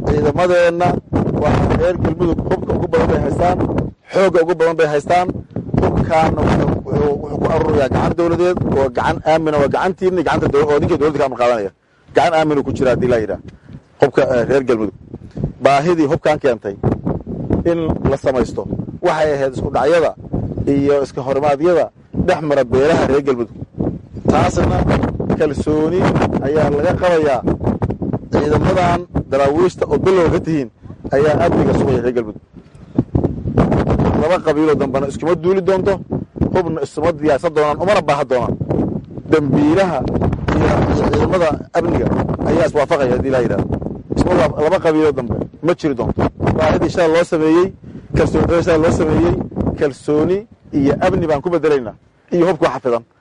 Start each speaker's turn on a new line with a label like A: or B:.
A: ciidamadeenna waa reer galmudug hubka ugu badan bay haystaan xoogga ugu badan bay haystaan hubkaana wuxuu ku arurayaa gacan dowladeed oo gacan aamina waa gacantiina gacanta oo ninka dowladda ka amar qaadanaya gacan aaminu ku jira haddii laa yidhaah hubka reer galmudug baahidii hubkan keentay in la samaysto waxay ahayd isku dhacyada iyo iska horimaadyada dhex mara beelaha reer galmudug taasna kalsooni ayaa laga qabayaa ciidamadan daraawiishta oo bilowga ka tihiin ayaa amniga sugaya reer galmudug laba qabiiloo dambena iskuma duuli doonto hubna isuma diyaarsan doonaan umana baaha doonaan dembiilaha iyo ciidamada amniga ayaa iswaafaqaya haddii laa yidhahdo laba qabiiloo dambe ma jiri doonto baahidii shala loo sameeyey kalsooni shala loo sameeyey kalsooni iyo amni baan ku bedelaynaa iyo hubka xafidan